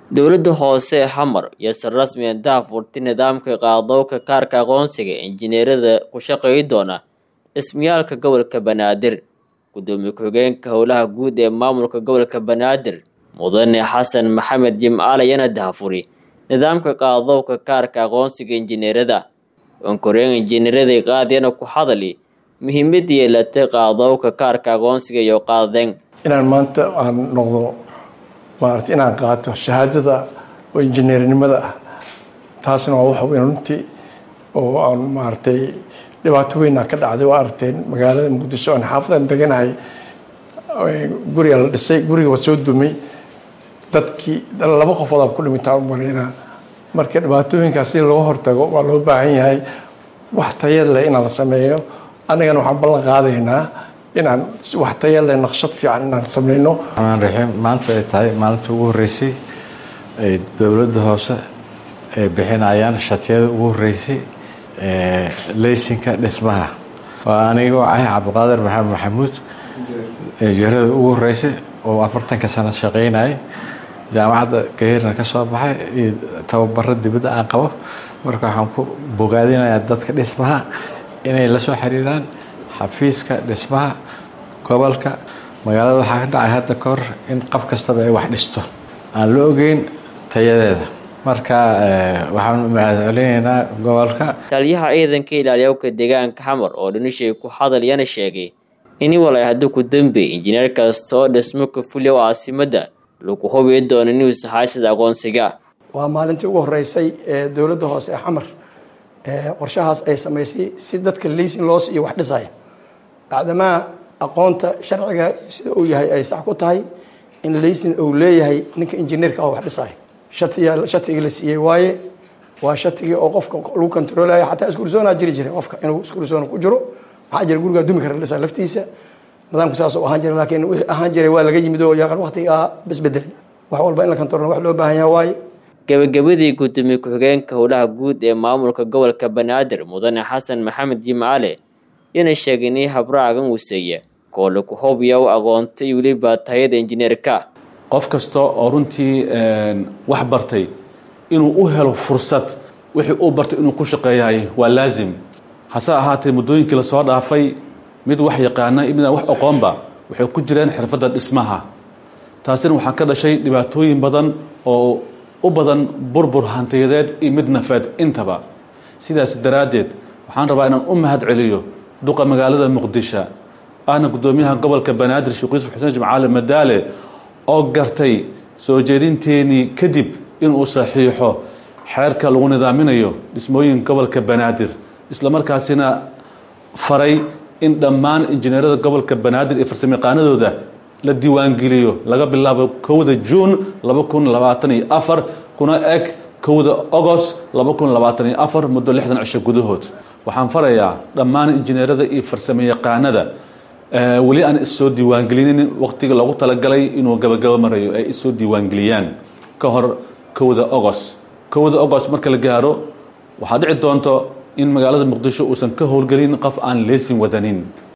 Dowladda hoose ee Xamar iyo si rasmi ah daahfurtay nidaamka qaadowga kaarka aqoonsiga injineerada ku shaqeyn doona dhismayaalka gobolka Banaadir. Gudoomiye ku-xigeenka Howlaha Guud ee Maamulka Gobolka Banaadir Mudane Xasan Maxamed Jimcaale ayaana daahfuray nidaamka qaadowga kaarka aqoonsiga injineerada. Onkoreen injineerada qaadiyana ku hadali muhiimadda yeelatay qaadowga kaarka aqoonsiga iyo qaadeen. inaan maanta aan noqdo maaragtay inaan qaato shahaadada oo injineernimada ah taasna waa wax weyn runtii oo aan maaragtay dhibaato weynaa ka dhacday waa aragteen magaalada muqdisho aan xaafadan deganahay guriga la dhisay guriga waa soo dumay dadkii laba qofood aa ku dhimintaa u maleynaa marka dhibaatooyinkaas si looga hortago waa loo baahan yahay wax tayad leh inaan la sameeyo annagana waxaan ballan qaadaynaa inaan wax taya leh naqshad fiican inaan sameyno amaan raxiim maanta ay tahay maalintii ugu horreysay ay dowladda hoose ay bixinayaan shatiyada ugu horreysay leysinka dhismaha waa anigoo ah cabdiqaadir maxamed maxamuud injineerada ugu horreysay oo afartanka sano shaqeynayay jaamacadda gahiirna ka soo baxay iyo tababaro dibadda aan qabo marka waxaan ku bogaadinayaa dadka dhismaha inay la soo xiriiraan xafiiska dhismaha gobolka magaalada waxaa ka dhacay hadda ka hor in qof kastaba ay wax dhisto aan la ogeyn tayadeeda marka waxaan mahadcelinaynaa gobolka taliyaha ciidanka ilaaliyawka deegaanka xamar oo dhanishay ku hadal yana sheegay in walay haddii ku dambeey injineer kasta oo dhismo ka fuliya oo caasimadda lagu hubi doono inuu sahay sida aqoonsiga waa maalintii ugu horeysay ee dowladda hoose ee xamar qorshahaas ay samaysay si dadka leysin loo siiyo wax dhisaya bacdamaa aqoonta sharciga sida uu yahay ay sax ku tahay in leysin uu leeyahay ninka injineerka oo wax dhisaya shatiga shatigii la siiyey waaye waa shatigii oo qofka lagu controlaya xataa iskursoonaa jiri jiray qofka inuu iskursoon ku jiro maxaa jira gurigaa dumi kara dhisa laftiisa nidaamku saas uu ahaan jiray laakiin wixii ahaan jiray waa laga yimid oo yaqaan waqtigaa basbedelay wax walba in la control wax loo baahan yahay waaye gabagabadii gudoomiye ku-xigeenka howlaha guud ee maamulka gobolka banaadir mudane xasan maxamed jimcaale yana sheegay inay habraacan wuseeya koole ku hubiya u aqoontay weliba tayada injineerka qof kasta oo runtii wax bartay inuu u helo fursad wixii uu bartay inuu ku shaqeeyahay waa laazim hase ahaatee muddooyinkii lasoo dhaafay mid wax yaqaana iyo midaan wax aqoonba waxay ku jireen xirfadda dhismaha taasina waxaa ka dhashay dhibaatooyin badan oo u badan burbur hantiyadeed iyo mid nafeed intaba sidaas daraaddeed waxaan rabaa inaan u mahad celiyo duqa magaalada muqdisho ahna guddoomiyaha gobolka banaadir sheekh yuusuf xuseen jimcaale madaale oo gartay soo jeedinteenii kadib inuu saxiixo xeerka lagu nidaaminayo dhismooyinka gobolka banaadir isla markaasina faray in dhammaan injineerada gobolka banaadir iyo farsamayaqaanadooda la diiwaangeliyo laga bilaabo kowda juun laba kun labaatan iyo afar kuna eg kowda agost laba kun labaatan iyo afar muddo lixdan cisho gudahood waxaan farayaa dhammaan injineerada iyo farsamayaqaanada weli aan issoo diiwaangelinin waqtiga loogu talagalay inuu gabagabo marayo ay issoo diiwaangeliyaan ka hor kowda agost kowda agost marka la gaaro waxaa dhici doonto in magaalada muqdisho uusan ka howlgelin qof aan leesin wadanin